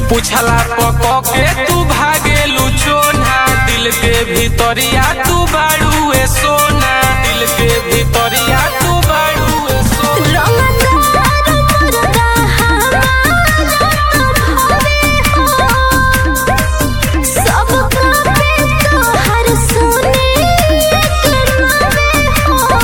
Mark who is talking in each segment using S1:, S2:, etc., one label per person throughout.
S1: पूछला पक के तू भागेलू चोना दिल के भीतरिया तू बाड़ूए सोना दिल के भीतरिया तू बाड़ूए सोना
S2: रंगदार मुर्गा हमारा भावे हो सब पे तोहर सुने के मावे हो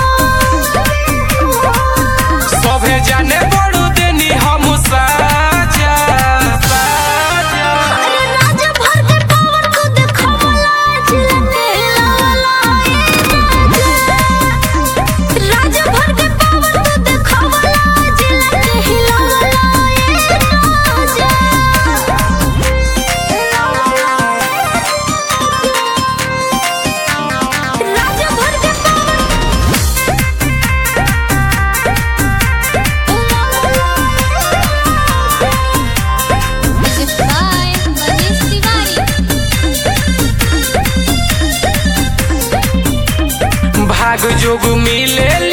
S1: सभे जाने बड़ू देनी हम साजा साजा
S2: अरे राज भर के पावर को देखवला जिलते लाला राज भर के पावर को देखवला जिलते लाला राज भर के
S3: Music by Manish Tiwari.
S1: भाग जोग मिले